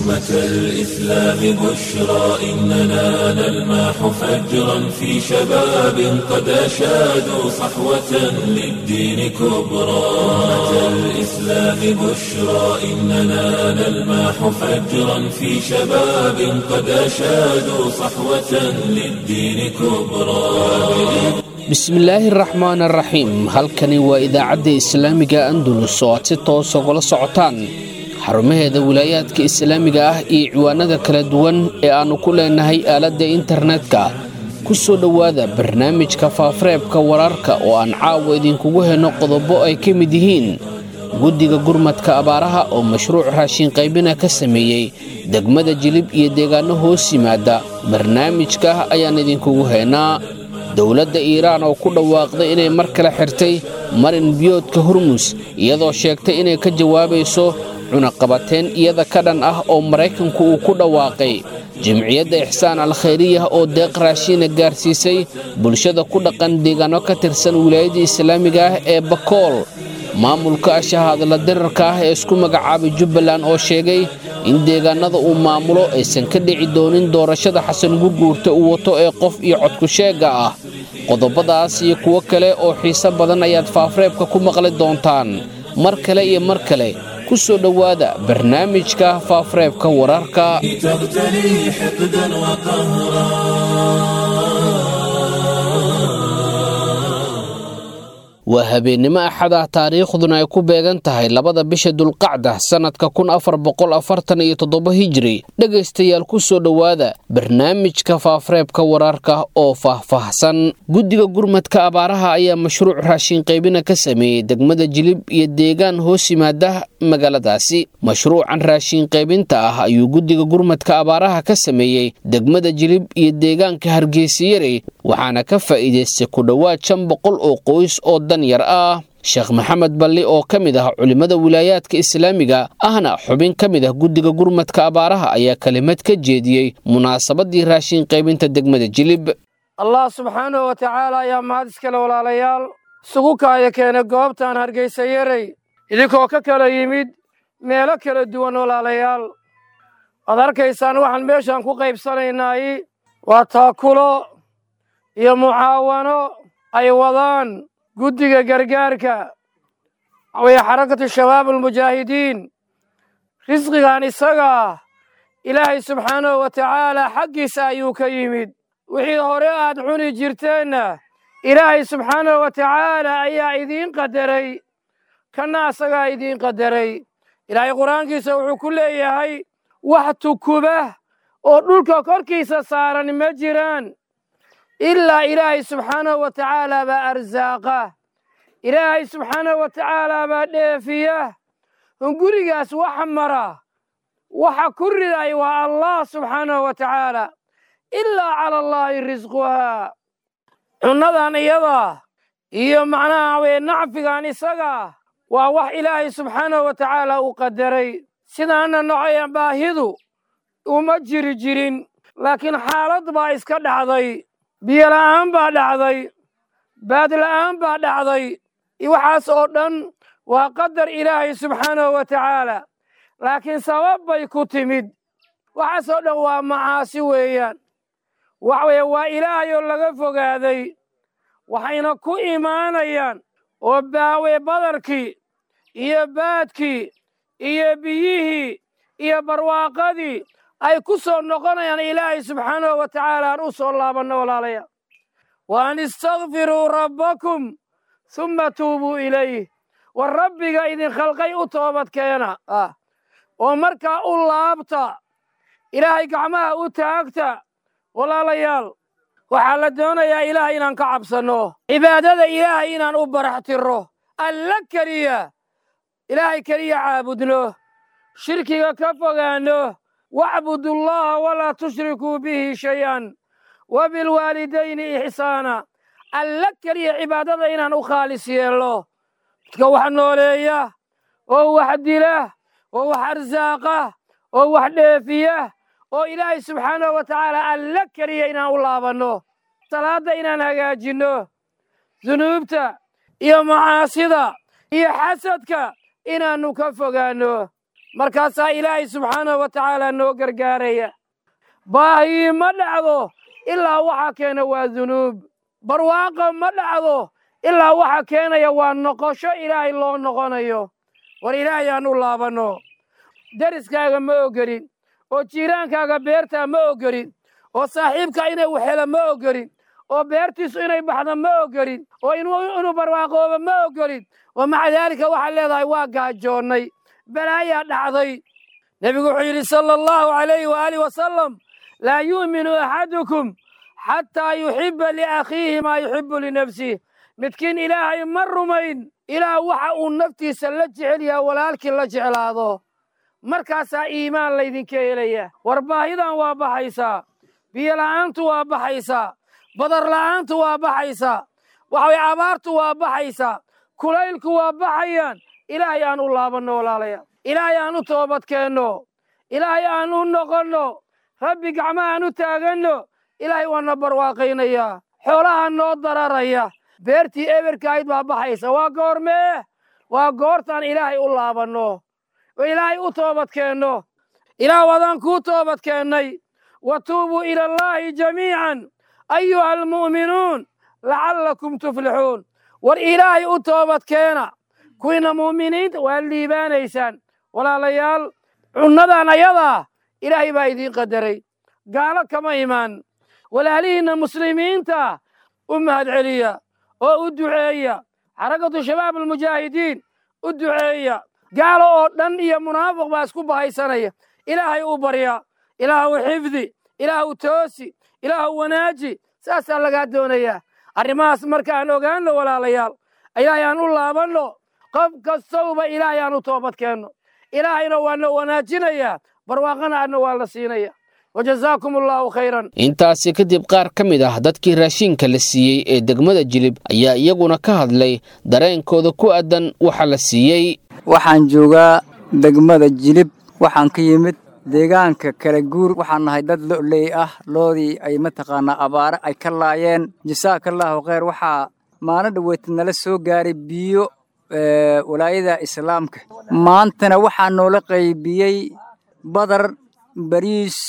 أمة الإسلام بشرى إننا نلمح فجرا في شباب قد أشادوا صحوة للدين كبرى أمة الإسلام بشرى إننا نلمح فجرا في شباب قد أشادوا صحوة للدين كبرى bismillaahi raxmaan araxiim halkani waa idaacadda islaamiga andalus oo aad si toos ugala socotaan xarumaheeda wilaayaadka islaamiga ah iyo ciwaanada kala duwan ee aannu ku leenahay aaladda internetka ku soo dhowaada barnaamijka faafareebka wararka oo aan caawa idinkugu henno qodobo ay ka mid yihiin guddiga gurmadka abaaraha oo mashruuc raashin qaybina ka sameeyey degmada jilib iyo deegaanno hoos yimaada barnaamijka ayaan idinkugu heenaa dowladda iiraan oo ku dhawaaqday inay mar kale xirtay marin biyoodka hormus iyadoo sheegtay inay ka jawaabayso cunaqabateen iyada ka dhan ah oo maraykanku uu ku dhawaaqay jimciyadda ixsaan al khayriyah oo deeq raashiina gaarsiisay bulshada ku dhaqan deegaano ka tirsan wilaayadda islaamiga ah ee bakool maamulka shahaadla dirarka ah ee isku magacaabay jubbaland oo sheegay in deegaanada uu maamulo aysan ka dhici doonin doorashada xasan gurguurta uu wato ee qof iyo codku sheegga ah qodobadaas iyo kuwo kale oo xiise badan ayaad faafreebka ku maqli doontaan mar kale iyo mar kale ku soo dhowaada barnaamijka faafreebka wararka تغتلي حقدا وقهرا waa habeennimo axad ah taariikhduna ay ku beegan tahay labada bisha dulqacda sannadka kun afar boqol afartan iyo toddoba hijri dhegaystayaal ku soo dhowaada barnaamijka faafreebka wararka oo faahfaahsan guddiga gurmadka abaaraha ayaa mashruuc raashin qaybina ka sameeyey degmada jilib iyo deegaan hoos yimaada magaaladaasi mashruucan raashin qaybinta ah ayuu guddiga gurmadka abaaraha ka sameeyey degmada jilib iyo deegaanka hargeysayare waxaana ka faa'iidaystay ku dhowaad shan boqol oo qoys oo danyar ah sheekh maxamed balli oo ka mid ah culimmada wilaayaadka islaamiga ahna xubin ka mid ah guddiga gurmadka abaaraha ayaa kelimad ka jeediyey munaasabadii raashin qaybinta degmada jilib allah subxaanahu wa tacaala ayaa mahad iskale walaalayaal isugu kaaya keenay goobtan hargaysa yarey idinkoo ka kala yimid meelo kala duwan walaalayaal waad arkaysaan waxaan meeshaan ku qaybsanaynaay waa taakulo iyo mucaawano ay wadaan guddiga gargaarka waxaweye xarakatu shabaab almujaahidiin risqigan isagaa ilaahay subxaanahu wa tacaala xaggiisa ayuu ka yimid wixii hore aad cuni jirteenna ilaahay subxaanahu wa tacaala ayaa idiin qadaray kanna asagaa idiin qadaray ilaahay qur-aankiisa wuxuu ku leeyahay wax tukuba oo dhulka korkiisa saaran ma jiraan ilaa ilaahay subxaanahu wa tacaala baa arsaaqa ilaahay subxaanahu wa tacaala baa dheefiya hungurigaas waxa mara waxa ku riday waa allah subxaanahu wa tacaala ilaa cala allaahi risquhaa cunnadan iyada iyo macnaha weye nacfigan isaga waa wax ilaahay subxaanahu wa tacaala uu qadaray sidaana nocaya baahidu uma jiri jirin laakiin xaalad baa iska dhacday biyo la'aan baa dhacday baad la'aan baa dhacday waxaas oo dhan waa qadar ilaahay subxaanahu wa tacaala laakiin sabab bay ku timid waxaas oo dhan waa macaasi weeyaan waxa weeye waa ilaahay oo laga fogaaday waxayna ku imaanayaan oo baawe badarkii iyo baadkii iyo biyihii iyo barwaaqadii ay ku soo noqonayaan ilaahay subxaanahu wa tacaala aan u soo laabanno walaalayaal wa an istakfiruu rabbakum humma tuubuu ilayh war rabbiga idin khalqay u toobad keena ah oo markaa u laabta ilaahay gacmaha u taagta walaalayaal waxaa la doonayaa ilaah inaan ka cabsanno cibaadada ilaahay inaan u barax tirro alla keliya ilaahay keliya caabudno shirkiga ka fogaanno wacbudu allaha walaa tushrikuu bihi shay-an wa bilwaalidayni ixsaana alla keliya cibaadada inaan u khaalis yeelno dadka wax nooleeya oo wax dila oo wax arsaaqa oo wax dheefiya oo ilaahay subxaanahu wa tacaala alla keliya inaan u laabanno salaadda inaan hagaajinno dunuubta iyo macaasida iyo xasadka inaannu ka fogaanno markaasaa ilaahay subxaanahu wa tacaala noo gargaaraya baahii ma dhacdo ilaa waxa keena waa dunuub barwaaqo ma dhacdo ilaa waxa keenaya waa noqosho ilaahay loo noqonayo war ilaahay aan u laabanno deriskaaga ma ogolin oo jiiraankaaga beertaa ma ogolin oo saaxiibka inay waxhelo ma ogolin oo beertiisu inay baxdo ma ogolin oo inuu barwaaqoobo ma ogolin wa maca daalika waxaad leedahay waa gaajoonnay balaayaa dhacday nebigu wuxuu yidhi sala allahu calayhi waaalih wasalam laa yu'minu axadukum xataa yuxibba liakhiihi maa yuxibbu linafsih midkiin ilaahay ma rumayn ilaa waxa uu naftiisa la jecel yaha walaalkii la jeclaado markaasaa iimaan laydinka helaya war baahidan waa baxaysaa biyola'aantu waa baxaysaa badar la'aantu waa baxaysaa waxaway abaartu waa baxaysaa kulaylku waa baxayaan ilaahay aan u laabanno walaalaya ilaahay aan u toobadkeenno ilaahay aan u noqonno rabbi gacmaha aan u taaganno ilaahay waana barwaaqaynayaa xoolaha noo dararaya beertii eberkaayd baa baxaysa waa goormee waa goortaan ilaahay u laabanno oo ilaahay u toobadkeenno ilaah wadaan kuu toobadkeennay wa tuubuu ila allaahi jamiican ayuha almu'minuun lacallakum tuflixuun war ilaahay u toobadkeena kuwiina mu'miniinta waad liibaanaysaan walaalayaal cunnadan ayadaa ilaahay baa idiin qadaray gaalo kama imaan walaalihiinna muslimiinta u mahadceliya oo u duceeya xarakatu shabaab almujaahidiin u duceeya gaalo oo dhan iyo munaafiq baa isku bahaysanaya ilaahay u barya ilaahu xifdi ilaahu toosi ilaahu wanaaji saasaa lagaa doonayaa arrimahaas markaan ogaanno walaalayaal ilaahay aan u laabanno qof kastowba ilaahay aan u toobadkeenno ilaahayna waana wanaajinayaa barwaaqana adna waa la siinaya wajazaakum allaahu khayran intaasi kadib qaar ka mid ah dadkii raashiinka la siiyey ee degmada jilib ayaa iyaguna ka hadlay dareenkooda ku aadan waxa la siiyey waxaan joogaa degmada jilib waxaan ka yimid deegaanka kala guur waxaan nahay dad lo'ley ah loodii ay mataqaanaa abaare ay ka laayeen jasaakallaahu kheyr waxaa maalin dhaweeta nala soo gaaray biyo walaayada islaamka maantana waxaa noola qaybiyey badar bariis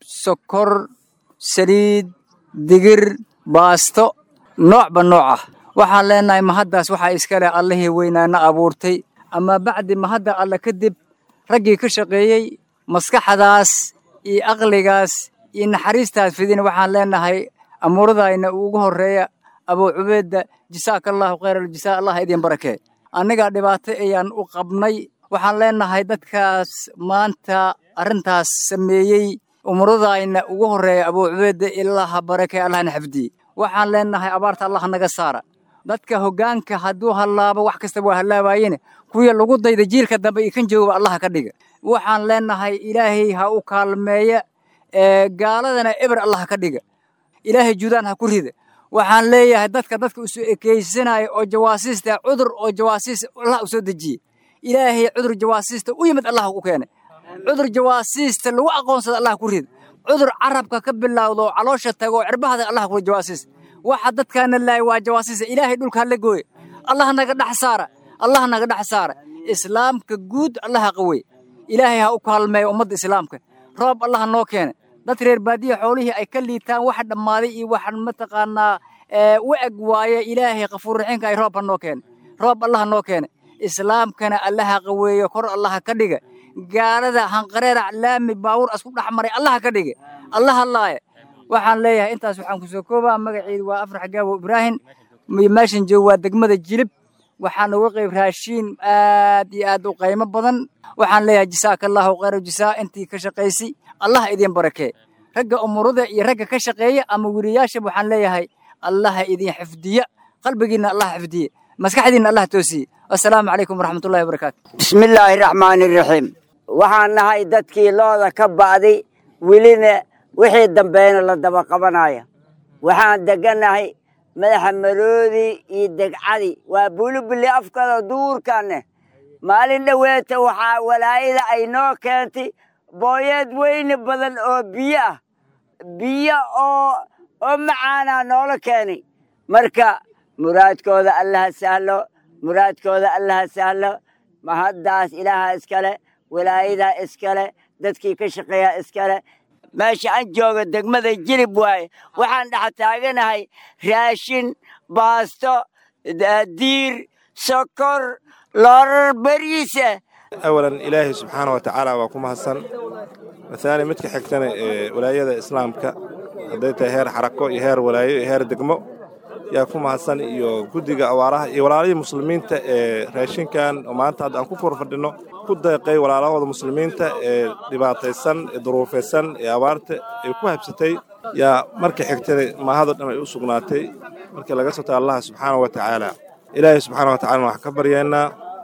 sokor saliid digir baasto noocba nooc ah waxaan leenahay mahaddaas waxaa iska leh allihii weynaana abuurtay ama bacdi mahadda alle kadib raggii ka shaqeeyey maskaxdaas iyo aqligaas iyo naxariistaas fidin waxaan leenahay amuuradayna ugu horreeya abuu cubeedda jasaakallaahu khayraljasa allah idin barakee annagaa dhibaato ayaan u qabnay waxaan leenahay dadkaas maanta arrintaas sameeyey umuradayna ugu horreeya abuu cubeedda ilaaha barakee allahna xafdiye waxaan leenahay abaarta allah naga saara dadka hoggaanka hadduu hallaabo wax kasta waa hallaabaayene kuwii lagu dayda jiilka dambe iyo kan joogaba allaha ka dhiga waxaan leenahay ilaahay ha u kaalmeeya gaaladana eber allah ka dhiga ilaahay judaan ha ku rida waxaan leeyahay dadka dadka isu ekaysanaya oo jawaasiista cudur oo jawaasiis allah u soo dejiye ilaahay cudur jawaasiista u yimid allah u keenay cudur jawaasiista lagu aqoonsada allah ku rida cudur carabka ka bilowdo oo caloosha tago cirbahada allah ku jawaasiis waxa dadkaana laay waa jawaasiisa ilaahay dhulka la gooye allah naga dhex saara allah naga dhex saara islaamka guud allaha qawey ilaahay ha u kaalmeeya ummadda islaamka roob allah noo keena dad reer baadiya xoolihii ay ka liitaan waxa dhammaaday iyo waxaan mataqaanaa u eg waaye ilaahay kafuurraxiinka ay roob ha noo keena roob allah noo keena islaamkana allaha qaweeyo kor allaha ka dhiga gaalada hanqareerac laami baawur asku dhex maray allaha ka dhiga allaha laaya waxaan leeyahay intaas waxaan kusoo koobaa magaceedu waa afrax gaabo ibraahim meeshan joog waa degmada jilib waxaan uga qayb raashiin aad iyo aad u qaymo badan waxaan leeyahay jasaakallaahu khayra jasaa intii ka shaqaysay allah idin barakee ragga umurada iyo ragga ka shaqeeya ama weriyaasha waxaan leeyahay allaha idin xifdiya qalbigiinna allah xifdiye maskaxdiinna allah toosiye assalaamu calaykum waraxmatullahi wabarakaatu bismillaahi raxmaani raxiim waxaan nahay dadkii looda ka ba'day welina wixii dambeena la daba qabanaya waxaan degannahay madaxa maroodi iyo degcadi waa bulubuli afkada duurkanne maalin dhoweeta waxaa walaayada ay noo keentay booyeed weyni badan oo biyo ah biyo oo oo macaanaa noola keenay marka muraadkooda allaha sahlo muraadkooda allaha sahlo mahaddaas ilaaha iskale walaayadaa iskale dadkii ka shaqeeyaa iskale meesha aan joogo degmada jilib waaye waxaan dhex taaganahay raashin baasto diir sokor loorar beriisa awalan ilaahay subxaana wa tacaala waa ku mahadsan mathaani midka xigtana ee walaayada islaamka hadday tahay heer xarako iyo heer walaayo iyo heer degmo yaa ku mahadsan iyo guddiga awaaraha iyo walaalihii muslimiinta ee raashinkan oo maanta hadda aan ku kor fadhinno ku deeqay walaalahooda muslimiinta ee dhibaataysan ee duruufaysan ee abaarta ay ku habsatay yaa marka xigtada maahado dhan ay u sugnaatay markii laga soo taga allaha subxaana wa tacaala ilaahay subxaana wa tacalana waxaan ka baryaynaa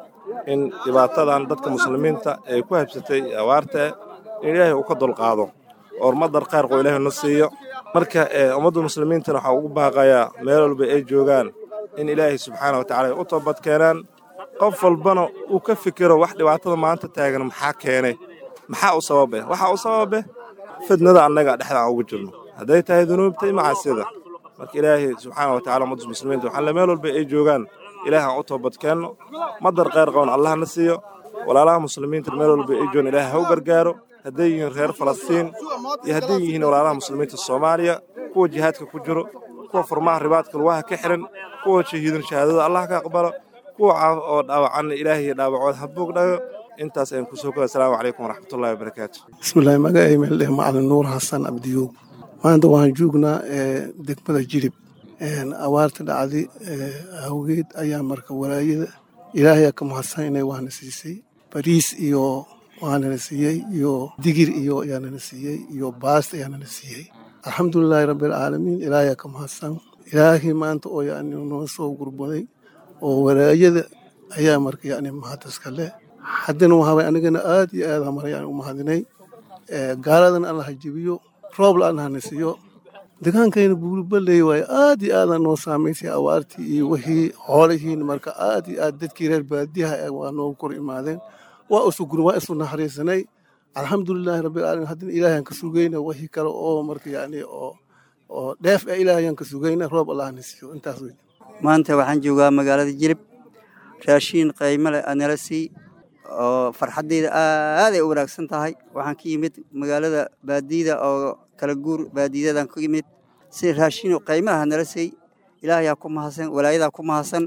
in dhibaatadan dadka muslimiinta ee ku habsatay abaarta in ilaahay uu ka dulqaado oo ummadar khayrqoo ilaahay na siiyo marka ummadda muslimiintana waxaa ugu baaqayaa meel walba ay joogaan in ilaahay subxaana wa tacala ay u toobad keenaan qof walbana uu ka fikiro wax dhibaatada maanta taagan maxaa keenay maxaa u sababe waxaa u sababe fidnada annaga dhexda aan ugu jirno hadday tahay dunuubta iyo macaasida marka ilaahay subxaana wa tacala ummadda muslimiinta waxaan le meel walba ay joogaan ilaahay aan u toobad keenno madar khayr qaban allah na siiyo walaalaha muslimiinta meel walba ay joogaan ilaahay ha u gargaaro hadday yihiin reer falastiin iyo hadday yihiin walaalaha muslimiinta soomaaliya kuwa jihaadka ku jiro kuwa furmaha ribaadka lugaha ka xihan kuwa shahiidin shahaadada allah ka aqbalo kuwa oo dhaawacanna ilaahay dhaawacood ha boogdhayo intaas ayaan kusoo koda asalaamu calaykum waraxmatullahi wabarakaatu bismillahi magacay meeldheh macalin nuur xasan abdiyow maanta waxaan joognaa degmada jilib abaarta dhacday awgeed ayaa marka walaayada ilaahay ka mahadsan inay waana siisay bariis iyo waanana siiyey iyo digir iyo ayaanana siiyey iyo baast ayaanana siiyey alxamdulilaahi rabbialcaalamiin ilaahay ka mahadsan ilaahay maanta oo yani noo soo gurbaday oo walaayada ayaa marka yani mahadiska leh haddana waxaabay anigana aad iyo aad hamar yani u mahadinay gaaladan allah jibiyo roobla allahna siiyo degaankayna buulbaley waaye aad iyo aadaan noo saamaysay awaartii iyo wixii xoolihiin marka aad iyo aad dadkii reer baadiyaha waa noogu kor imaadeen waa isu gurin waa isu naxariisanay alxamdulilaahi rabbilcaalamiin haddana ilaahayaan ka sugayna wixii kale oo marka yani oo oo dheef ah ilaahayaan ka sugayna roob allahna siiyo intaas wey maanta waxaan joogaa magaalada jilib raashiin qaymo leh aa nala sii oo farxaddayda aaday u wanaagsan tahay waxaan ka yimid magaalada baadiyada oo kala guur baadiyadan ka yimid si raashiin qaymaha nala siy ilaahayaa ku mahadsan walaayadaa ku mahadsan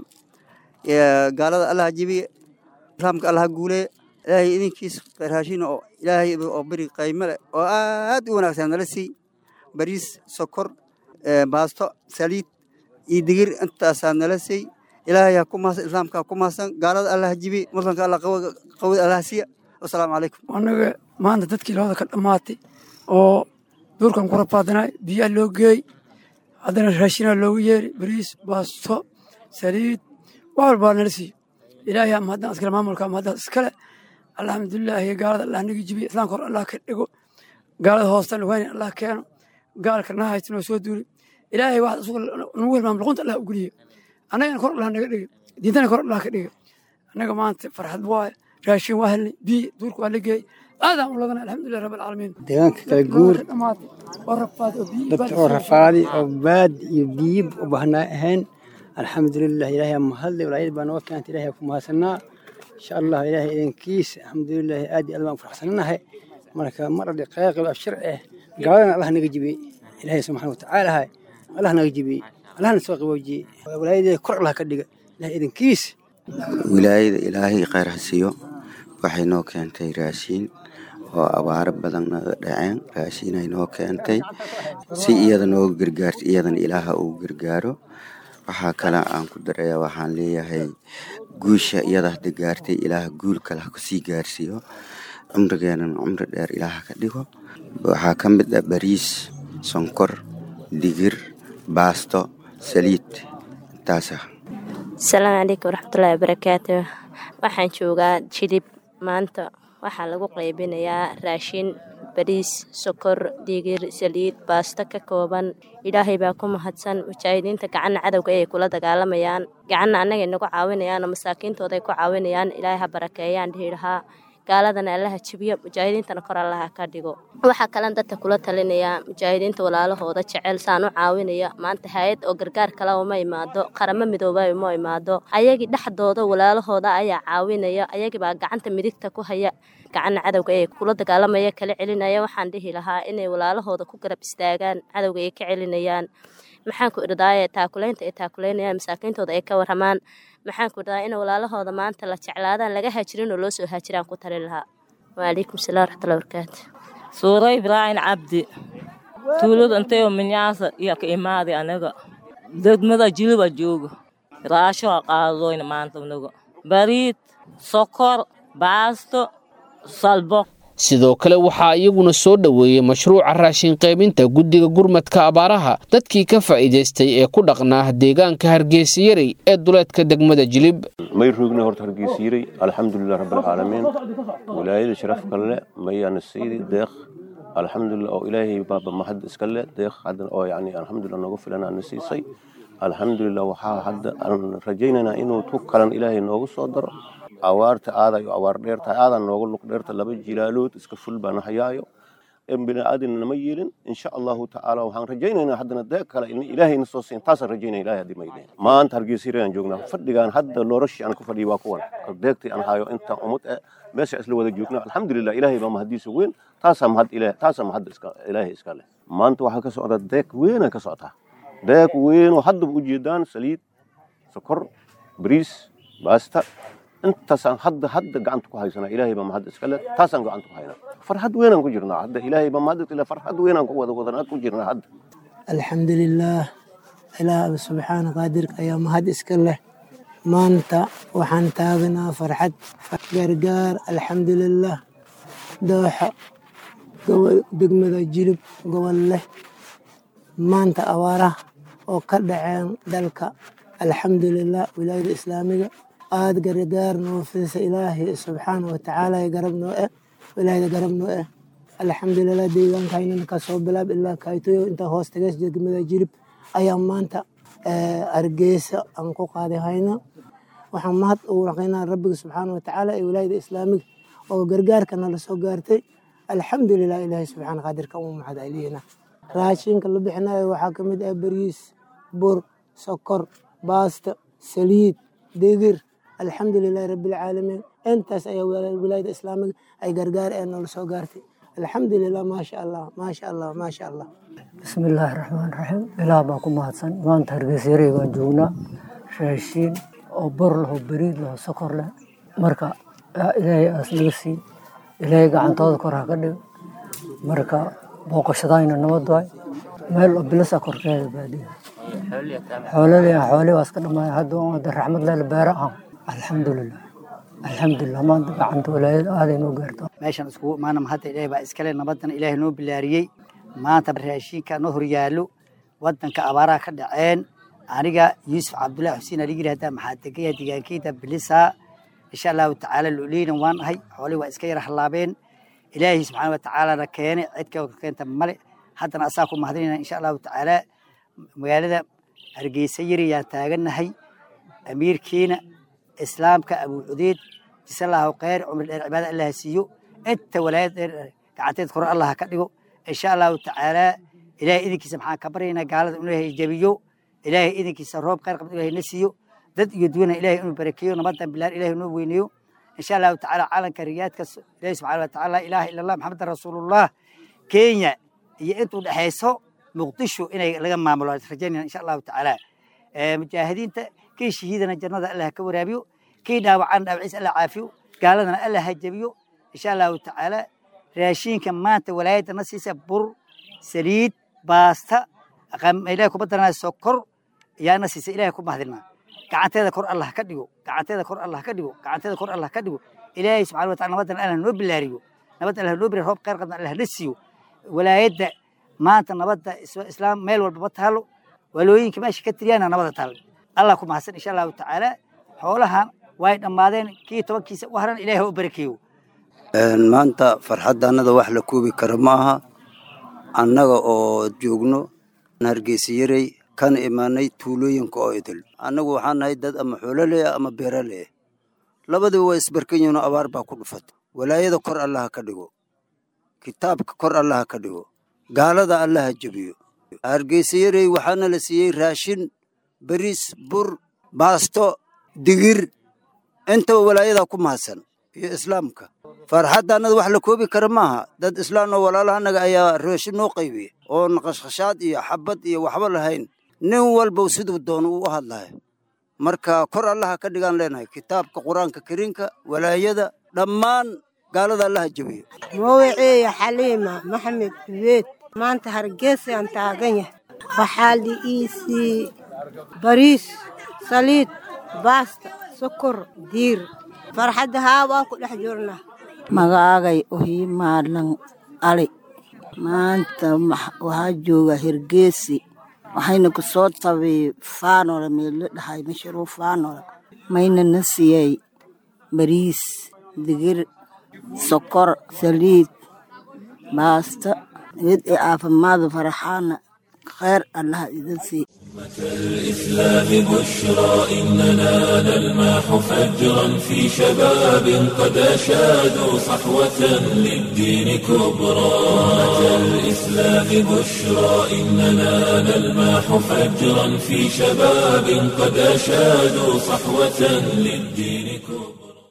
gaalada allaha jibiye islaamka allaha guulee ilaahay idinkiis raashiin oo ilaahay oo beri qaymo leh oo aad u wanaagsan nala sii bariis sokor baasto saliid iyo digir intaasaa nala siy ilaahay ku mahadsan islaamka ku mahadsan gaalada allaha jibiye muslimka allah qawada allaha siiya wasalaamu calaykum annaga maanta dadkii labada ka dhammaatay oo duurkan ku rafaadinay biyaa loo geey haddana raashinaa loogu yeeri bariis baasto saliid wax walbaa nala siiyo ilaahay ama haddaan iskale maamulka ama haddaan iskale alxamdulilaahi gaalada allah naga jibiye islaamka hor allah ka dhigo gaalada hoostan wayna allah keeno gaalka na haysta noo soo duuli ilaahay wax isugu nagu hilmaam luqunta allah u geliyo annagana kor allah naga dhiga diintana kor allah ka dhiga annaga maanta farxad waaye raashin waa helnay biyo duurka waa la geeyey aadaan u ladana alxamdulilah rabbi alcaalamiin deegaanka kala guur dhammaatay oo rafaad oo biyo dadka oo rafaadi oo baad iyo biyib u baahnaa ahayn alxamdulilah ilaahay mahadle walaayad baa noo keentay ilaahay ku mahadsanaa insha allah ilaahay idinkiis alxamdulilah aad iyo aad baan faraxsananahay marka mar adhi qeeqib abshir ah gaaladana allah naga jibiyey ilaahay subxaana watacaala hay allah naga jibiyey allahna soo qaboojiyey walaayadeeda kor allah ka dhiga ilaahay idinkiis wilaayada ilaahay khayr ha siiyo waxay noo keentay raashiin oo abaaro badan naga dhaceen raashiinay noo keentay si iyada nooga gargaarto iyadana ilaaha uu gargaaro waxaa kale aan ku daraya waxaan leeyahay guusha iyada hadda gaartay ilaaha guul kale ha kusii gaarsiiyo cumrigeenana cumri dheer ilaaha ka dhigo waxaa ka mid ah bariis sonkor digir baasto saliid intaasa asalaamu calaykum waraxmatullaahi wabarakaatu waxaan joogaa jilib maanta waxaa lagu qaybinayaa raashin bariis sokor digir saliid baasto ka kooban ilaahay baa ku mahadsan mujaahidiinta gacanna cadowga ayay kula dagaalamayaan gacanna annagay nagu caawinayaan oo masaakiintooday ku caawinayaan ilaahay ha barakeeyaan dhihi lahaa gaaladana allaha jibiyo mujaahidiintana kor allaha ka dhigo waxaa kalen dadka kula talinayaa mujaahidiinta walaalahooda jecel saan u caawinaya maanta hay-ad oo gargaar kaleba ma imaado qaramo midoobay ma imaado ayagii dhexdooda walaalahooda ayaa caawinaya ayagibaa gacanta midigta ku haya gacanna cadowga ee kula dagaalamaya kala celinaya waxaan dhihi lahaa inay walaalahooda ku garab istaagaan cadowga ay ka celinayaan maxaan ku irdaaye taakulaynta ay taakuleynayaan masaakiintooda ay ka waramaan maxaan ku irdaaye in walaalahooda maanta la jeclaadaan laga hajirin oo loo soo hajiraan ku tali lahaa waalaykum salaam waraxmatullahi barakaatu suura ibraahin cabdi tuulada intayoo minyaasa iyo ka imaaday anaga degmada jiliba joogo raasho a qaadadoyna maanta anaga bariid sokor baasto salbo sidoo kale waxaa iyaguna soo dhoweeyey mashruuca raashin qaybinta guddiga gurmadka abaaraha dadkii ka faa'iidaystay ee ku dhaqnaa deegaanka hargeysayarey ee duleedka degmada jilib may roogna horta hargeysiiray alxamdulilah rabbilcaalamiin wilaayada sharafka le mayaana siidi deeq alxamdulilah oo ilaahay baaba mahad iska le deeq haddana oo yani alxamdulilah noogu filan aana siisay alxamdulilah waxaa hadda aan rajaynaynaa inuu tu kalan ilaahay noogu soo daro awaarta aadayo awaar dheertahay aadan nooga luq dheerta laba jilaalood iska ful baan hayaayo in bini'aadina nama yeelin insha allahu tacaala waxaan rajaynaynaa haddana deeq kale in ilaahayna soo siin taasaan rajaynaya ilahay haddii maydeen maanta hargeysirayaan joognaa fadhigaan hadda loorashii aan ku fadhiyo waa kuwan deegtii aan hayo intaan umad eh meesha isla wada joogna alxamdulilah ilaahay baa mahadiisa weyn taasaa mahad ilaah taasaa mahad iska ilaahay iska leh maanta waxaa ka socda deeq weynaa ka socotaa deeq weyn oo haddaba ujeedaan saliid sokor bariis baasta intaasaan hadda hadda gacanta ku haysanaa ilaahay baa mahad iska leh taasaan gacanta ku haynaa farxad weynaan ku jirnaa hadda ilaahay baa mahad iska leh farxad weynaan ku wada wadanaa ku jirnaa hadda alxamdulilaah ilaah subxaana qaadirka ayaa mahad iska leh maanta waxaan taaganaa farxad gargaar alxamdulilaah dooxa degmada jilib gobol leh maanta abaaraha oo ka dhaceen dalka alxamdulilah wilaayada islaamiga aada gargaar noo fidisa ilaahay subxaana watacaala garab noo eh wilaayada garab noo eh alxamdulilah deegaankaynan kasoo bilaab ilaa kaytoyo intaa hoos tagees degmada jirib ayaa maanta hargeysa aan ku qaaday hayna waxaan mahad ugu raqaynaa rabbiga subxaana watacaala ee wilaayada islaamiga oo gargaarka nala soo gaartay alxamdulilah ilaahay subxaana qaadirka uu mahad celiyena raashinka la bixinayo waxaa ka mid ah bariis bur sokor baasta saliid digir alxamdulilahi rabbilcaalamiin intaas ayaa wilaayada islaamiga ay gargaar ee noola soo gaartay alxamdulilah maasha allah maasha allah maasha allah bismillaahi raxmaan raxiim ilaah baa ku mahadsan maanta hargeysyarey baan joognaa raashiin oo bur leh oo bariid leh oo sokor leh marka ilaahay aas naga siin ilaahay gacantooda kor ha ka dhigo marka booqashadayna nabad waay meel oo bilasa korkeeda baadiya xoolaleeya xoole waa iska dhamaaya hadda wada raxmad leh beera ah alxamdulilah alxamdulilah maanta gacanta walaayada aaday noo gaarto meeshan iskugu imaana mahadda ilaahay baa iskale nabadana ilaahay noo bilaariyey maanta raashinka noo horyaallo wadanka abaaraha ka dhaceen aniga yuusuf cabdullahi xuseen ali yidhahdaa maxaa degaya deegaankeyda bilisaa insha allahu tacaala loleynan waan ahay xoolihii waa iska yara hallaabeen ilaahay subxaana watacaalana keene cidka keenta male haddana asaa ku mahadinayna insha allahu tacaala magaalada hargeysa yari yaan taagannahay amiirkiina islaamka abuu cudeyd jisallahu kheyr cumri dheer cibaada allah siiyo inta walaayad dheer gacanteed kore allah ka dhigo insha allahu tacaala ilaahay idinkiisa maxaan ka baryaynaa gaalada inuu ilaahay jabiyo ilaahay idinkiisa roob kheyr qabda ilaahay na siiyo dad iyo duwana ilaahay inuu barakeeyo nabadan bilaar ilaahay noo weyneeyo insha allahu tacaala caalanka riyaadka ilaahay subxana wa tacaala ilaaha ila allah maxamedan rasuulullah kenya iyo intuu dhexayso muqdisho inay laga maamulo rajaynayna insha allahu tacaala mujaahidiinta kii shahiidana jannada allah ka waraabiyo kii dhaawacan dhaawaciisa allah caafiyo gaaladana allah ha jabiyo insha allahu tacaala raashinka maanta walaayadda na siisa bur saliid baasta ilahay kuma daranaya sokor yaa na siisa ilahay ku mahadinaa gacanteeda kor allah ka dhigo gacanteeda kor allah ka dhigo gacanteeda kor allah ka dhigo ilaahay subxana watacala nabadan allah noo bilaariyo nabad allah noo bilaariyo roob kheyr qabna allah na siiyo walaayadda maanta nabadda islaam meel walbaba taalo walooyinka meesha ka tiriyaana nabada taal allah ku mahadsan insha allahu tacaala xoolahan way dhammaadeen kii tobankiisa u haran ilaahay ha u barakeeyo maanta farxadda annada wax la koobi kara ma aha annaga oo joogno hargeysayarey kana imaanay tuulooyinka oo idil annagu waxaan nahay dad ama xoolo leh ama beero leh labadiba waa isbarkan yihiin oo abaar baa ku dhufata walaayada kor allaha ka dhigo kitaabka kor allaha ka dhigo gaalada allaha jebiyo hargeysayarey waxaana la siiyey raashin bariis bur baasto digir intaba walaayadaa ku mahadsan iyo islaamka farxadda annada wax la koobi kara maaha dad islaan oo walaalahanaga ayaa raashin noo qaybiya oo naqashqashaad iyo xabad iyo waxba lahayn nin walbow siduu doono uu u hadlayo marka kor allaha ka dhigaan leenahay kitaabka qur-aanka kariinka walaayada dhammaan gaalada allaha jebiyo magaceeya xaliima maxamed duweed maanta hargeysaan taagan yahay waxaa la ii siiyey bariis saliid baasta sokor diir farxadda haa waan ku dhex jirnaa magaagay ohii maalan ali maanta waxaa jooga hergeesi waxayna ku soo tabay faanola meelo dhahay mashruur faanola mayna na siiyey bariis digir sokor saliid baasta iyad ee caafimaada faraxaana kheyr allaha idin sii الإسلام بشرى إننا نلمح فجرا في شباب قد أشادوا صحوة للدين كبرى أمة الإسلام بشرى إننا نلمح فجرا في شباب قد أشادوا صحوة للدين كبرى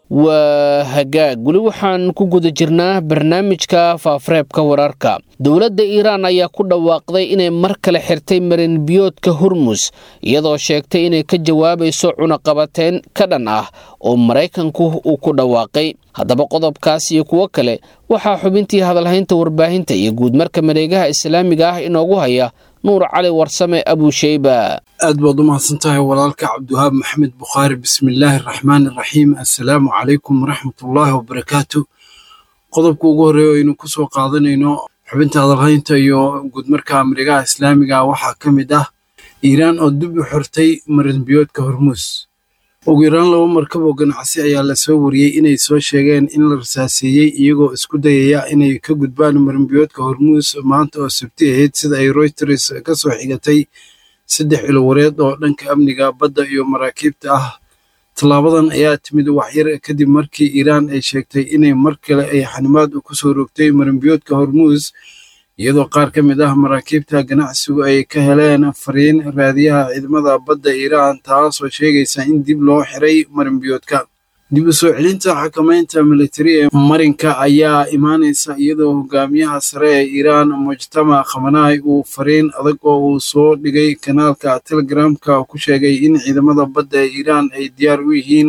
waa hagaag weli waxaan ku guda jirnaa barnaamijka faafareebka wararka dowladda iiraan ayaa ku dhawaaqday inay mar kale xirtay marinbiyoodka hormus iyadoo sheegtay inay ka jawaabayso cunaqabateyn ka dhan ah oo maraykanku uu ku dhawaaqay haddaba qodobkaas iyo kuwo kale waxaa xubintii hadalhaynta warbaahinta iyo guudmarka mareegaha islaamiga ah inoogu haya nuur cali warsame abuusheyba aad baad u mahadsan tahay walaalka cabdiwahaab maxamed bukhaari bismillaahi araxmaani araxiim assalaamu calaykum waraxmatullaahi wabarakaatu qodobka ugu horreeya aynu ku soo qaadanayno xubinta hadalhaynta iyo guudmarka mareegaha islaamiga waxaa ka mid ah iiraan oo dib u xirtay marinbiyoodka hormuus ugu yaraan laba markab oo ganacsi ayaa lasoo wariyey inay soo sheegeen in la rasaaseeyey iyagoo isku dayaya inay ka gudbaan marinbiyoodka hormuus maanta oo sabti ahayd sida ay reuters ka soo xigatay saddex ilowareed oo dhanka amniga badda iyo maraakiibta ah tallaabadan ayaa timid waxyar kadib markii iiraan ay sheegtay inay mar kale ay xanimaad ku soo rogtay marinbiyoodka hormuus iyadoo qaar ka mid ah maraakiibta ganacsigu ay ka heleen fariin raadiyaha ciidamada badda iiraan taasoo sheegaysa in dib loo xiray marinbiyoodka dib u soo celinta xakamaynta militari ee marinka ayaa imaanaysa iyadoo hogaamiyaha sare ee iiraan mujtamac khamanaay uu fariin adag oo uu soo dhigay kanaalka telegramka ku sheegay in ciidamada badda ee iiraan ay diyaar u yihiin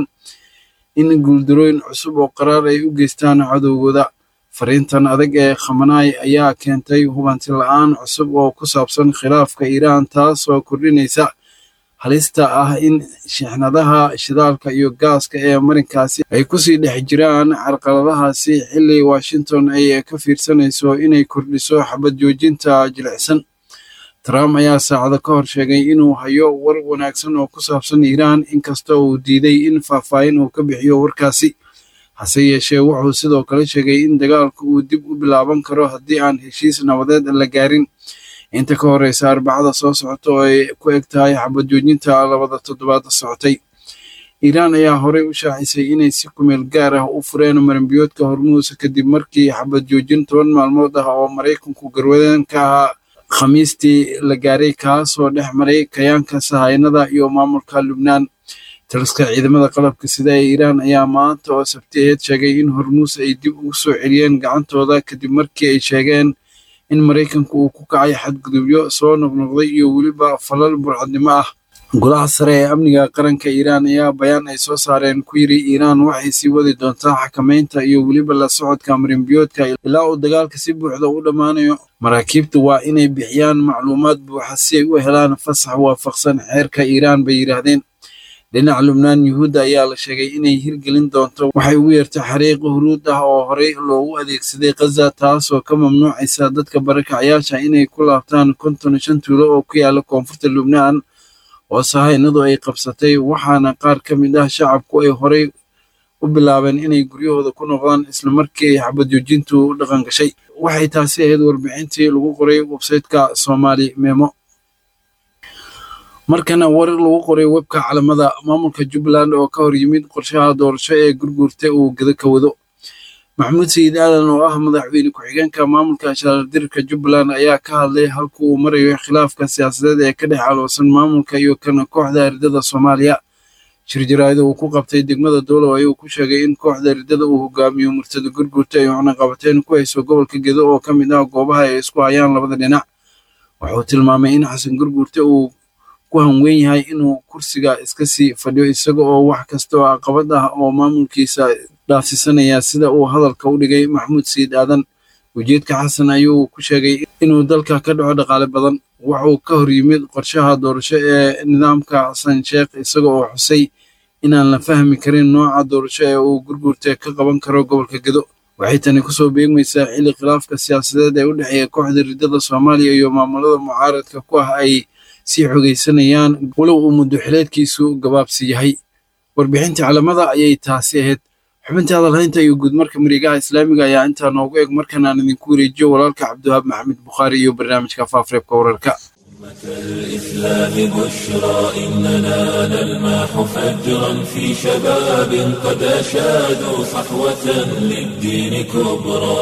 in guuldarooyin cusub oo qaraar ay u geystaan cadowgooda fariintan adag ee khamanaay ayaa keentay hubanti la-aan cusub oo ku saabsan khilaafka iiraan taasoo kordhinaysa halista ah in shixnadaha shidaalka iyo gaaska ee marinkaasi ay kusii dhex jiraan carqaladahaasi xilli washington ay ka fiirsanayso inay kordhiso xabad joojinta jilicsan trump ayaa saacado ka hor sheegay inuu hayo war wanaagsan oo ku saabsan iiraan inkastoo uu diiday in faahfaahin uu ka bixiyo warkaasi hase yeeshee wuxuu sidoo kale sheegay in dagaalku uu dib u bilaaban karo haddii aan heshiis nabadeed la gaarin inta ka horeysa arbacada soo socota oo ay ku eg tahay xabad joojinta labada toddobaad socotay iiraan ayaa horey u shaacisay inay si kumeel gaar ah u fureen marinbiyoodka hormuus kadib markii xabad joojin toban maalmood ah oo maraykanku garwadeen ka ahaa khamiistii la gaaray kaasoo dhex maray kayaanka sahaynada iyo maamulka lubnaan taliska ciidamada qalabka sida ee iiraan ayaa maanta oo sabti aheed sheegay in hormuus ay dib ugu soo celiyeen gacantooda kadib markii ay sheegeen in maraykanku uu ku kacay xadgudubyo soo noqnoqday iyo weliba falal burcadnimo ah golaha sare ee amniga qaranka iiraan ayaa bayaan ay soo saareen ku yiri iiraan waxay sii wadi doontaa xakamaynta iyo weliba la socodka marinbiyoodka ilaa uu dagaalka si buuxda u dhammaanayo maraakiibtu waa inay bixiyaan macluumaad buuxa si ay u helaan fasax waafaqsan xeerka iiraan bay yidhaahdeen dhinaca lubnaan yuhuudda ayaa la sheegay inay hirgelin doonto waxay ugu yeertay xariiq huruud ah oo horey loogu adeegsaday khaza taasoo ka mamnuucaysa dadka barakacayaasha inay ku laabtaan konton shan tuulo oo ku yaala koonfurta lubnaan oo sahaynadu ay qabsatay waxaana qaar ka mid ah shacabku ay horey u bilaabeen inay guryahooda ku noqdaan islamarkii ay xabad joojintu u dhaqan gashay waxay taasi ahayd warbixintii lagu qoray websayteka soomaali memo markana warar lagu qoray webka calamada maamulka jubbaland oo ka hor yimid qorshaha doorasho ee gurguurta uu geda ka wado maxamuud sayid aadan oo ah madaxweyne ku-xigeenka maamulka shaardirka jubbaland ayaa ka hadlay halka uu marayo khilaafka siyaasadeed ee ka dhex aloosan maamulka iyo kana kooxda ardada soomaaliya shirjaraayada uu ku qabtay degmada doolow ayuu ku sheegay in kooxda ardada uu hogaamiyo murtada gurgurta ay cunaqabateen ku hayso gobolka gedo oo ka mid ah goobaha ay isku hayaan labada dhinac wuxuu tilmaamay in xasan gurgurta uu ku hanweyn yahay inuu kursiga iska sii fadhiyo isaga oo wax kasta oo caqabad ah oo maamulkiisa dhaafsisanaya sida uu hadalka u dhigay maxamuud sayid aadan ujeedka xasan ayuu ku sheegay inuu dalka ka dhaco dhaqaale badan wuxuu ka hor yimid qorshaha doorasho ee nidaamka xasan sheekh isaga oo xusay inaan la fahmi karin nooca doorasho ee uu gurgurta ka qaban karo gobolka gedo waxay tani kusoo beegmaysaa xilli khilaafka siyaasadeed ee u dhexeeya kooxda riddada soomaaliya iyo maamulada mucaaradka ku ah ay sii xogaysanayaan walow uu muddo xileedkiisu gabaabsi yahay warbixintii calamada ayay taasi ahayd xubintii hadalhaynta iyo guudmarka marigaha islaamiga ayaa intaa noogu eg markan aan idinku wareejiyo walaalka cabdiwahaab maxamed bukhaari iyo barnaamijka faafareebka wararka الإسلام بشرى إننا نلمح فجرا في شباب قد أشادوا صحوة للدين كبرى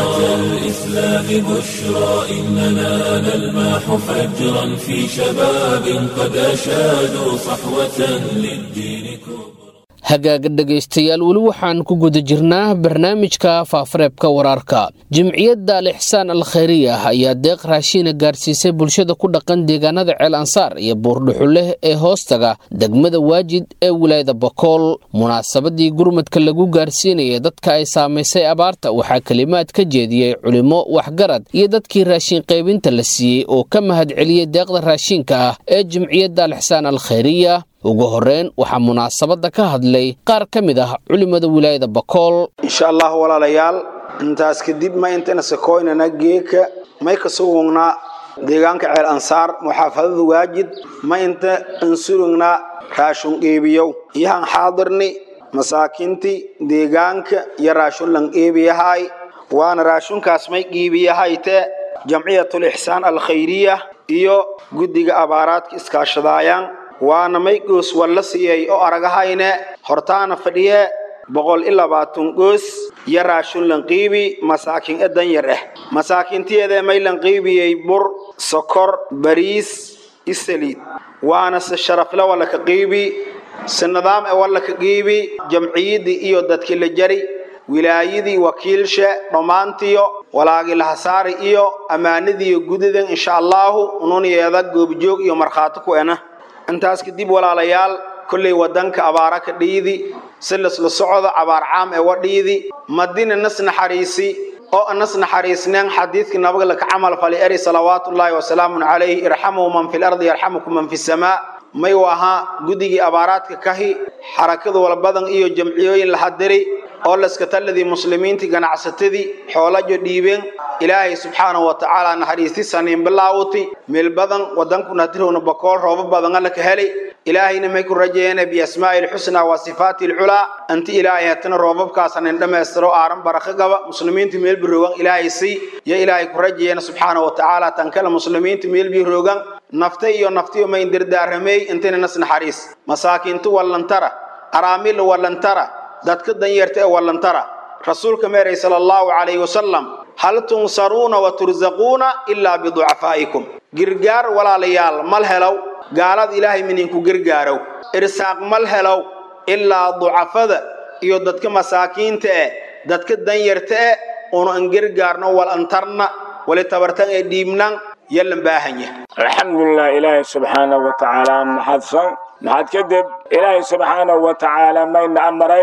الإسلام بشرى إننا نلمح فجرا في شباب قد أشادوا صحوة للدين كبرى hagaaga dhegaystayaal weli waxaan ku guda jirnaa barnaamijka faafareebka wararka jimciyadda alixsaan al khayriya ayaa deeq raashiina gaarsiisay bulshada ku dhaqan deegaanada ceel ansaar iyo buurdhuxuleh ee hoostaga degmada waajid ee wilaayada bakool munaasabadii gurmadka lagu gaarsiinaya dadka ay saamaysay abaarta waxaa kelimaad ka jeediyey culimo waxgarad iyo dadkii raashin qaybinta la siiyey oo ka mahadceliyey deeqda raashiinka ah ee jimciyadda alixsaan al khayriya ugu horreyn waxaa munaasabadda ka hadlay qaar ka mid ah culimada wilaayada bakool insha allah walaalayaal intaas kadib ma intana sakoynana geeka may ka sugugnaa deegaanka ceel ansaar muxaafadada waajid ma inta insurugnaa raashun qeybiyow iyahan xaadirni masaakiintii deegaanka iyo raashun lan qeybiyahay waana raashunkaas may qiibiyahayte jamciyatul ixsaan alkhayriya iyo guddiga abaaraadka iskaashadaayaan waana may goos walla siiyey oo aragahayne hortaana fadhiye boqol iyo labaatan goos iyo raashun lanqiibi masaakiin e danyar ah masaakiintiyeedee may lanqiibiyey bur sokor bariis isaliid waana se sharafle walla ka qiibi se nidaam e walla ka qiibi jamciyaddii iyo dadkii la jari wilaayadii wakiilshe dhammaantiyo walaagi lahasaari iyo ammaanadiiyo gudadan insha allaahu ununyeeda goobjoog iyo markhaati ku ena intaas kadib walaalayaal kollay wadanka abaara ka dhiidi si lasla socdo abaar caam ee wadhiidi madina nas naxariisi oo nas naxariisneen xadiidkii nabaga laka camal fali eri salawaatullaahi wasalaamun calayhi irxamuu man fi lardi yarxamukum man fi samaa may u ahaa guddigii abaaraadka kahi xarakada walbadan iyo jamciyooyin la hadiri oo laskataladii muslimiintii ganacsatadii xoolajo dhiibeen ilaahay subxaanahu wa tacaala naxariisti saniin bilaawuti meel badan wadankuna hadirowna bakool roobo badan alla ka helay ilaahayna may ku rajeeyeen biasmaa'i lxusnaa wa sifaati lculaa anti ilaahay hatana roobabkaasanin dhammaystiro aaran baraka gaba muslimiinta meel biroogan ilaahay sii yo ilaahay ku rajeeyeen subxaanahu wa tacaala tan kale muslimiinta meel biroogan nafta iyo naftiyo mayn dirdaaramey intina nas naxariis masaakiintu wallantara araamil wallantara dadka danyarta ee wallantara rasuulka meeray sala allahu calayhi wasalam hal tunsaruuna wa tursaquuna ilaa biducafaa'ikum girgaar walaalayaal mal helow gaalada ilaahay mininku gargaarow irsaaq mal helow ilaa ducafada iyo dadka masaakiinta eh dadka danyarta eh unu an gargaarno wal antarna wali tabartan ee dhiibnan yallan baahanya alxamdulilah ilaahay subxaanahu wa tacaala maxadsan maxad kadib ilaahay subxaanahu wa tacaala mayna amaray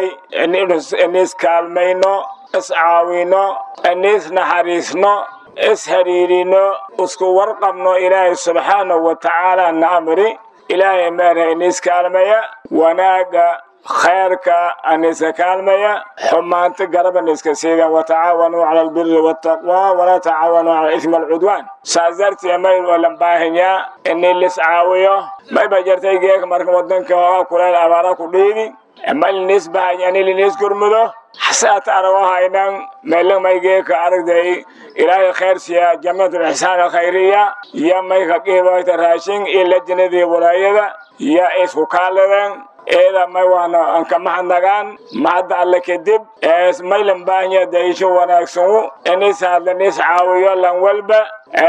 iniis kaalmayno is caawino iniis naxariisno is hariirino isku warqabno ilaahay subxaanahu wa tacaala na amri ilaahay meerha iniis kaalmaya wanaaga khayrka aniska kaalmaya xumaanta garaban iska siidan watacaawanuu cala albiri waltaqwa walaa tacaawanuu cala ismi alcudwaan saas dartii may walan baahanyaa inii lis caawiyo mayba jartay geeka marka wadanka hooga kuleel abaara ku dhiidi ma linis bahanya ini linis gurmudo xasaata arago haynan meelan may geeka aragday ilaahay khayr siya jamciyatul ixsaan alkhayriya iyo may ka qiibayta raashin iyo lajinadii walaayada iyo isku kaaladan eeda may waana anka mahadnagaan mahadda alle kadib maylan baahanya daisho wanaagsanu inis hadla nis caawiyo lan walba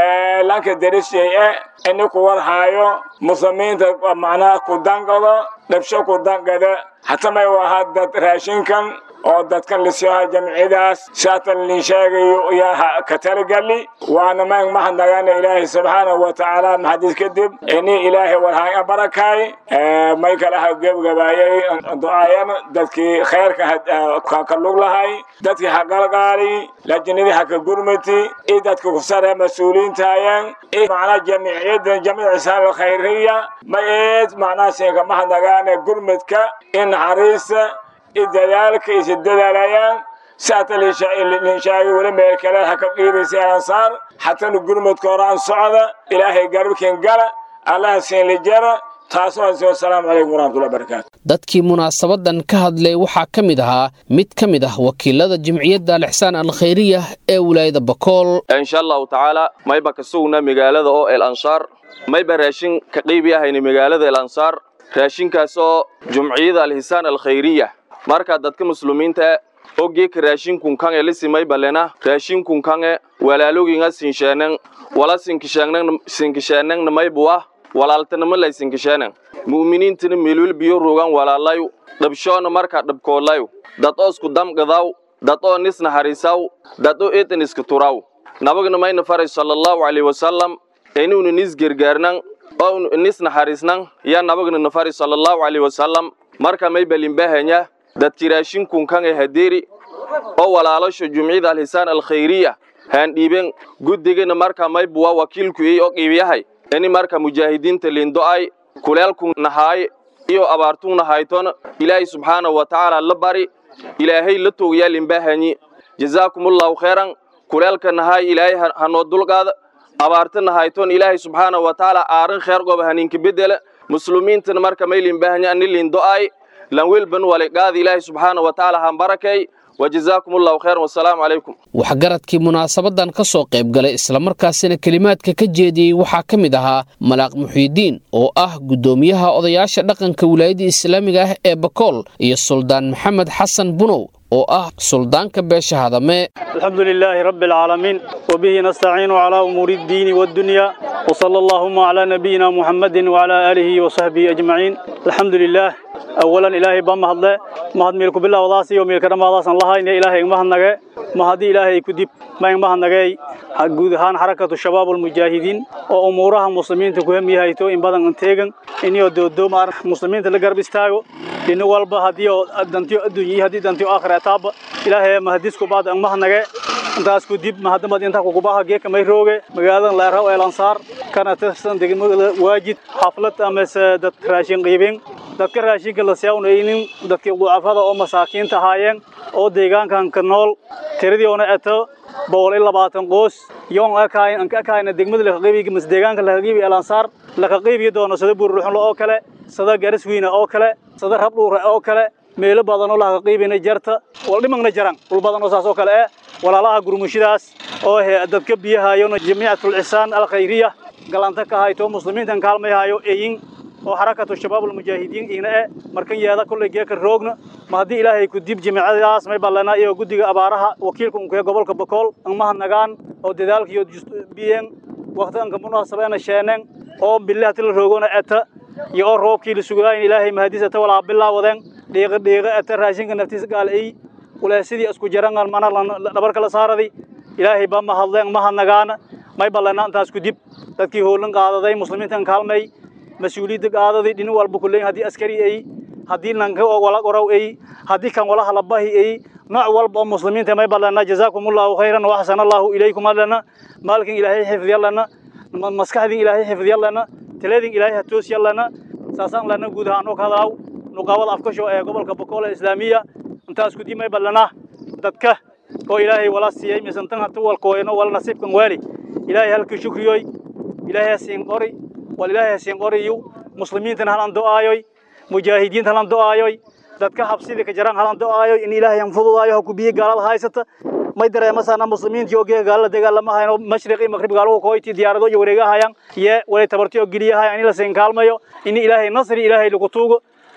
lanka darishay e ini ku warhaayo muslimiinta macnaha ku dangado dhabsho ku dangada hata may wahaa dad raashinkan oo dadkan lasiyoha jamciyadaas saatan lin sheegayo yaa ka talagali waana mayn mahadnagaana ilaahay subxaanahu watacaala maxadiis kadib ini ilaahay warhaan barakaay may kala ha gebgabaayay du'aayan dadkii khayrka ka lug lahay dadkii ha galgaali lajinadii ha ka gurmati i dadka kusare mas-uuliyiintaayeen i macnaa jamciyada jamciyada isaan alkhayriya may eed macnaa siinka mahadnagaana gurmadka i naxariista i dadaalka isa dadaalayaan saata linshaagi weli meel kale ha ka qiibaysa ansaar xatana gurmadka hore aan socda ilaahay garbkin gala allaha siin lijara taasoo aan soo asalaamu calaykum waraxmatullahi barakaatu dadkii munaasabadan ka hadlay waxaa ka mid ahaa mid ka mid ah wakiilada jimciyadda alixsaan alkhayriya ee wilaayada bakool insha allahu tacaala mayba ka sugna magaalada oo el ansaar mayba raashin ka qiibi ahayna magaalada el ansaar raashinkaas oo jumciyada alhisaan alkhayriya marka dadka muslimiinta ogeeka raashinkun kange lisimay balena raashinkun kange walaaloginga sinsheeneng wala sinkisheenengna maybuwa walaaltanima lay sinkisheeneng mu'miniintana meelwel biyo rogan walaalayu dhabshoona marka dhabkoolayu dad oo isku damgadaw dad oo nis naxariisaw dad oo eedan iska turaw nabagna mayna faray sallallahu alayhi wasallam inuuna nis gergaarnan oo nis naxariisnan yaa nabagna na faray sallallahu alayhi wasallam marka may balinbahanya dadkii raashinkun kange hadeeri oo walaalasho jumciyada alhisaan alkhayriya haan dhiiben guddigana marka may buwa wakiilku ey oo qiibiyahay ini marka mujaahidiinta lindo'ay kuleelkun nahaay iyo abaartun nahayton ilaahay subxaanahu wa tacaala la bari ilaahay la toogayaa limbahanyi jazaakumullahu khayran kuleelka nahaay ilaahay hanoo dulqaada abaarta nahayton ilaahay subxaanahu wa tacaala aarin kheer goba haninka bedela muslimiintana marka may limbahanya ani lindo'ay lan welban waliqaadi ilaahay subxaanahu wa tacaala han barakay wajazaakum allahu khayran wasalaamu calaykum waxgaradkii munaasabadan ka soo qayb galay islamarkaasina kelimaadka ka jeediyey waxaa ka mid ahaa malaaq muxiidiin oo ah guddoomiyaha odayaasha dhaqanka wilaayadda islaamiga ah ee bakool iyo suldaan maxamed xasan bunow oo ah suldaanka beesha hadame الحمد لله رب العالمين وبه نستعين على أمور الدين والدنيا وصلى اللهم على نبينا محمد وعلى آله وصحبه أجمعين الحمد لله أولا إلهي بام هدله ما هد ميلك بالله وضاسي وميلك رمى ضاسا الله إن إلهي ما هنغي ما هدي إلهي كدب ما ما هنغي حقود هان حركة الشباب المجاهدين وأمورها مسلمين تكوهم يهيتو إن بدن انتيغن إن يودو دو مار مسلمين تلقرب استاغو إن والبا هديو دانتيو الدنيا هدي دانتيو آخر أتاب إلهي ما هديسكو بعد أن ما هنغي intaas ku dib mahadamad inta ku kubaha geeka may rooge magaaladan leeraw ee lansaar kana tirsan degmada waajid xaflad ama dad raashin qiibin dadka raashinka la siyawnaynin dadkii ducafada oo masaakiinta ahaayeen oo deegaankan ka nool tiradii ona eto boqol iyo labaatan qoys yoon akayn anka akayna degmada la qiibiga mas deegaanka la qiibiga ee lansaar la qiibiga doono sida buurruxlo oo kale sida gariswiina oo kale sida rabdhuure oo kale meelo badan oo la qiibina jarta wal dhimagna jaran dhul badan oo saas oo kale eh walaalaha gurmushidaas oo dadka biyahayona jamiicatul ihsaan al khayriya galanta ka hayto muslimiintan kaalmayahayo eeyin oo xarakatu shabaab almujaahidiin ina e markan yeeda kulley geeka roogna ma haddii ilaahay ku dib jimicadaas may ballanaa iyo guddiga abaaraha wakiilka unkee gobolka bakool angmaha nagaan oo dadaalka iyo biyen waqti anka munaasabeena sheeneen oo bilaha tila roogona eta iyo oo roobkii la sugaayin ilaahay mahadiis eta walaa bilaawadeen dhiiqa dhiiqa eta raashinka naftiisa gaal ey ulaasidii isku jarangan mana dhabarka la saaradi ilaahay baa ma hadleen ma hadnagaana may ballanaa intaas ku dib dadkii hoolan qaadaday muslimiintan kaalmay mas-uuliyadda qaadaday dhinin walba kuleyn haddii askari ay haddii nanka wala qoraw ay haddii kan wala halabahi ay nooc walba oo muslimiinta may ballanaa jazaakumullahu khayran wa axsana allahu ilaykum allana maalkin ilaahay xifdiyallana maskaxdin ilaahay xifdiyallana taladin ilaahay hatoosiyallana saasaan lana guud ahaan oo ka hadlaaw nuqaawada afkasho ee gobolka bakool ee islaamiya intaas ku dimay ballanaa dadka oo ilaahay wala siiyey misantan hatu walkooyno wala nasiibkan waali ilaahay halkii shukriyoy ilaahay hasiin qori wal ilaahay hasiin qoriyu muslimiintan halan do'aayoy mujaahidiinta halan do'aayoy dadka habsidii ka jaran halan do'aayoy in ilaahay aan fududaayo ha ku biyo gaalada haysata may dareemasaana muslimiintii oo geega gaalada dagaalama hayan oo mashriqi maqrib gaaluhu kooyti diyaarado iyo wareegahayaan iyo walay tabarti oo geliyahayan in la siin kaalmayo in ilaahay nasri ilaahay lagu tuugo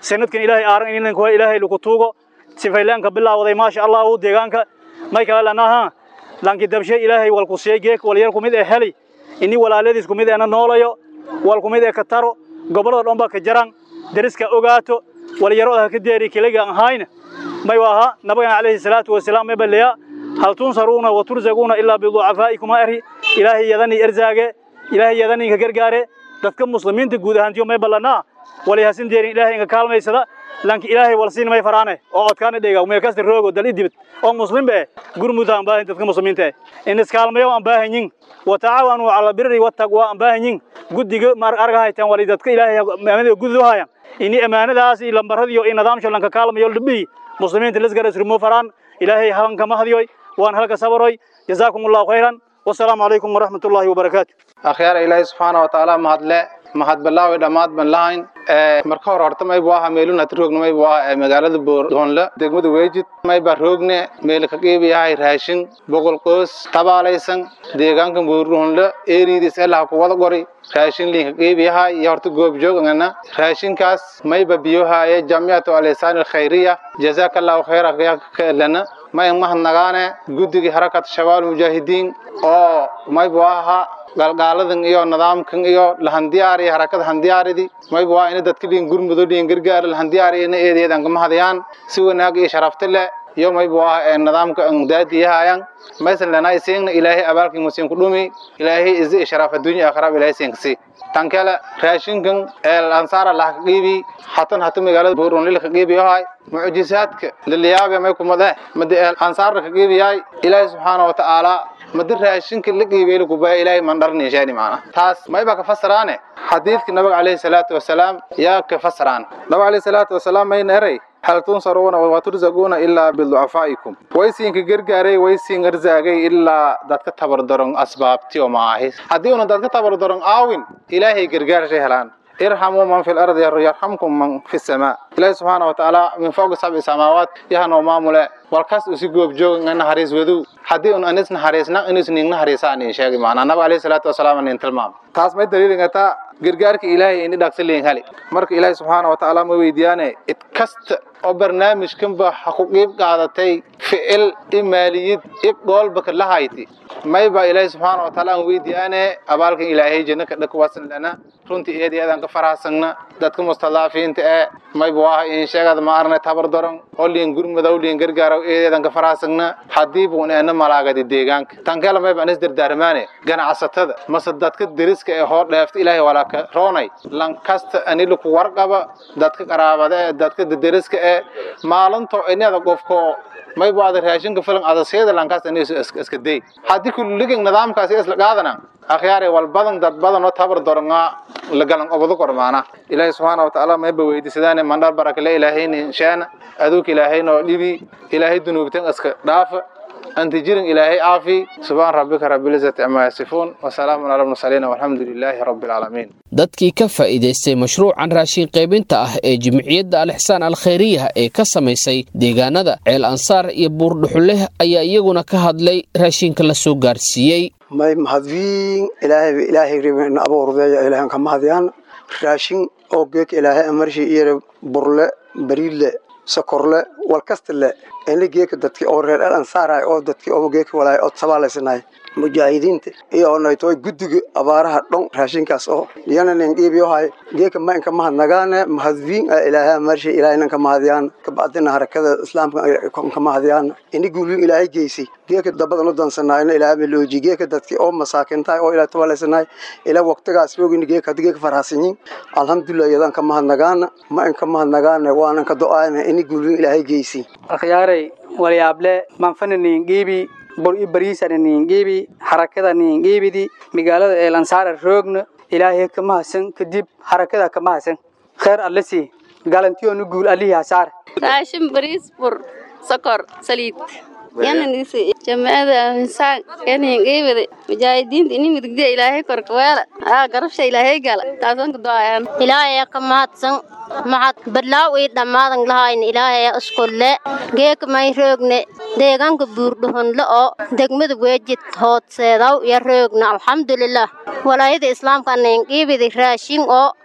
sanadkan ilaahay aaran ininka waa ilaahay lagu tuugo sifaylaanka bilaawaday maasha allah uu deegaanka may kale lanaha lanki dabshe ilaahay walku siiyey geek walyar ku mid ee heli ini walaaladiis ku mid eena noolayo wal ku mid ee ka taro gobollada dhan baa ka jaran deriska ogaato walyaro ha ka deeri keliga ahayna may waaha nabagana calayhi salaatu wasalaam may balleya hal tunsaruuna wa turzaquuna ilaa biducafaa'ikum eri ilaahay yadani erzaage ilaahay yadani ka gargaare dadka muslimiinta guud ahaantiyo may ballanaa walihasin deerin ilaahay inga kaalmaysada lanki ilaahay walsiin may faraane oo codkaana dhega meel kasta roogo dal idibid oo muslim be gurmuda aan baahan dadka muslimiinta in iskaalmayo aan baahanyin wa tacaawanu cala birri wattaqwa aan baahanyin guddiga mar arga haytaan wali dadka ilaahay amaanada gudu hayan ini amaanadaas iyo lambaradiyo iyo nidaamsho lanka kaalmayo dhibi muslimiinta lasgara isrumo faraan ilaahay halanka mahdiyoy waan halka sabaroy jazaakum allahu khayran wasalaamu calaykum waraxmat ullaahi wabarakaatu akhyaar ilaahay subxaana wa tacaala mahadle mahad bilaawi dhammaad ban lahayn marka hore horta maybu aha meelun hati roogna maybu aha magaalada boordoonle degmada weejid mayba roogne meel ka qiibi yahay raashin boqol qoys tabaalaysan deegaanka boordoonle eeriidis elaha ku wada qori raashin liinka qiibi yahay iyo horta goobjoog ngana raashinkaas mayba biyohaaye jamciyatu alisaan alkhayriya jazaaka allahu khayra lana may mahadnagaane guddigii harakat shabaab mujaahidiin oo maybu aha galgaaladan iyo nidaamkan iyo lahandiyaari harakada handiyaaridii mayba waa ina dadka dhiin gurmudo dhiin gargaar lahandiyaari ina eedeedan kama hadayaan si wanaag iyo sharafta leh iyo mayba waa ee nidaamka daadiyahayan maysan lanay seegna ilaahay abaalkii musiin ku dhumi ilaahay izi iyo sharaf adduunya aakhiraba ilaahay seen kasi tan kale raashinkan ee ansaara lah ka qiibi hatan hata magaalada buurun lil ka qiibi yahay mucjisaadka liliyaabe may kumade madi ansaara ka qiibi yahay ilaahay subxaanahu wa ta'ala madi raashinka la qiibeeyay ku baa ilaahay mandharni sheeni maana taas may ba ka fasaraane xadiidka nabiga calayhi salaatu wasalaam yaa ka fasaraan nabiga calayhi salaatu wasalaam may neeray hal tunsaruuna wa turzaquuna ilaa biducafaa'ikum waysiinka gargaaray waysiin arzaagay ilaa dadka tabardaron asbaabti oo maahi haddii una dadka tabardaron aawin ilaahay gargaarshay helaan irxamuu man fi lardi yarxamkum man fi samaa ilaahi subxaana wa tacaala min fawqi sabci samaawaat yahanoo maamule walkas usi goobjoog nga naxariis wadow haddii un anis naxariisna inus ning naxariisa anin sheegi maanaa nabi alayhi salaatu wasalaam anin tilmaam taas may daliilingataa gargaarka ilaahay ini dhaqsi liin heli marka ilaahi subxaana wa tacaala ma weydiyaane id kasta oo barnaamijkanba ha ku qiib qaadatay ficil i maaliyid i dhoolbaka la hayti mayba ilaahi subxaana wa tacaala aan weydiyaane abaalkan ilaahay janno ka dhakwasan lana runtii eedi eedaan ka farahsagna dadka mustadaafiinta ee mayba waaha in sheegada ma arnay tabar daron oo liin gurmadow liin gargaaraw eedeedan ka farahsagna haddii buun eena malaagadi deegaanka tankela mayba anis dardaarmaane ganacsatada mase dadka deriska ee hoo dheefta ilaahay walaa ka roonay lankasta anila ku warqaba dadka qaraabada ee dadka deriska ee maalinto inada qofko mayba ada raashinka filan ada seeda lankasta anisu iska day haddii kulligin nidaamkaasi isla qaadana akhyaare wal badan dad badan oo tabar doronga la galan obado kormaana ilaahay subxaana wa tacaala mayba weydiisadaane mandhar barakale ilaahayni sheena aduuk ilaahayno dhibi ilaahay dunuubtan iska dhaafa أنت جيرن إلهي عافي سبحان ربك رب العزة عما يصفون وسلام على المرسلين والحمد لله رب العالمين dadkii ka faa'iidaystay mashruucan raashin qaybinta ah ee jimciyadda alixsaan alkhayriya ee ka samaysay deegaanada ceel ansaar iyo buurdhuxuleh ayaa iyaguna ka hadlay raashinka la soo gaarsiiyey may mahadwiin ilaahay ilaahay ribin abuurdeeya ilaahan ka mahadiyaan raashin oo geek ilaahay amarshi iyo burle bariidle sokorle walkastale inla geeka dadki oo reer el ansaarahay oo dadki oo geeka walaay oo sabaalaysanahay mujaahidiinta iyo naytoy guddiga abaaraha dhon raashinkaas oo iyana nin dhiibiyohay geeka ma inka mahadnagaane mahadwiin a ilaahay amarshi ilaahay nanka mahadiyaan kabacdina harakada islaamka ka mahadiyaan ini guulin ilaahay geysay geeka dabadan u dansanayna ilaahay melooji geeka dadki oo masaakintahay oo ilaahay tabaalaysanahay ilaa waqtigaas roogin geeka hadii geeka farhasanyin alxamdulilah iyadan ka mahadnagaana ma inka mahadnagaane waanan ka do-aana ini guulin ilaahay geysay akhyaaray walyaable manfana ningiibi bor i bariisana ningiibi harakada ningiibidi magaalada eelansaara roogna ilaahay ka mahadsan kadib harakada ka mahadsan kheer alle sii galantiyoonu guul allihii hasaar raashin bariis bur sokor saliid yananisi jamaacada insaan yanin geebade mujaahidiinta ini midigda ilaahay korka weela aa garabsha ilaahay gala taasan ka doayaan ilaahay ka mahadsan maxad badlaaw ii dhammaadan lahayn ilaahay iskulle geeka may roogne deegaanka buurdhuhunle oo degmada weejid hoodseedaw iyo roogna alxamdulilah walaayada islaamka ninqiibidi raashin oo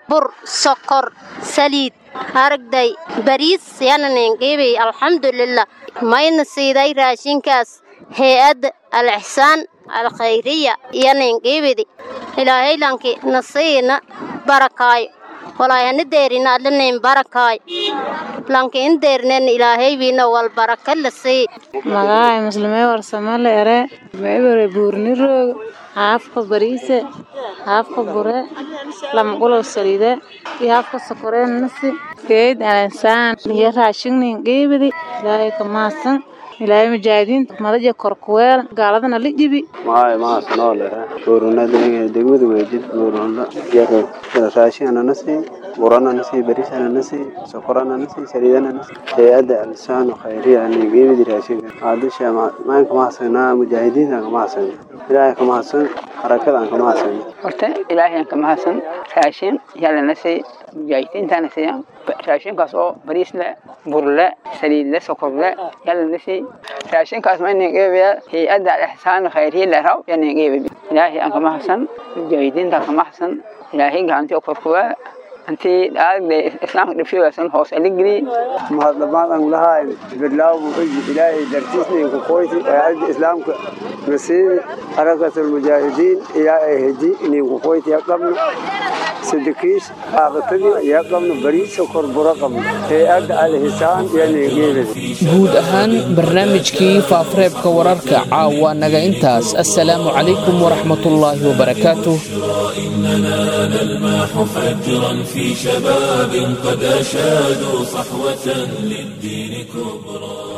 bur sokor saliid aragday bariis yana ninqiibay alxamdulilah mayna siiday raashinkaas hay-adda al-ixsaan alkhayriya iyo ninqiibidi ilaahay lanki nasiina barakaayo walaayana deerina adlanayn barakaayo lanki in deerneen ilaahay wiina wal baraka la sii magaca muslimee warsamale ere meebere buurni roog haafka bariise haafka bure lamqulow saliide iyo haafka sokoreen nasi geed alansaan iyo raashignin qiibidi ilaahay ka mahadsan ilaahay mujaahidiinta madaja korkuweel gaaladana la jibi maay mahadsanoo lera buuruna degmada weejid buuruna raashigana nasi burana nasi barisana nasi sokorana nasi saliidana nasi hay-adda alsaano khayriya anigeebidi raashinka aadasha maanka mahadsanaa mujaahidiinta ka mahadsan ilaahay ka mahadsan harakada aan ka mahadsan horta ilaahay aan ka mahadsan raashin yalla nasi mujaahidiintana siya raashinkaas oo bariis le bur le saliid le sokor le yalla nasi raashinkaas ma inin qeybiya hay-adda alixsaan khayriya leraw yanin qeybi ilaahay aan ka mahadsan mujaahidiinta ka mahadsan ilaahay gacantii korkuwaa intii aagde islaamka dhibshoodasan hoos aligri mahadlamaan aan lahaay bilaabu ilaahay dartiisna ku qoyti aagde islaamka nasiib harakatul mujaahidiin ilaa ay heji inay ku qoyti qabno sadikiis qaaqatadii ayaa qabno bariis sokor buro qabno hay-adda alhisaan iyo guud ahaan barnaamijkii faafareebka wararka caawa naga intaas assalaamu calaykum waraxmatullaahi wabarakaatuh إننا نلمح فجرا في شباب قد أشادوا صحوة للدين كبرى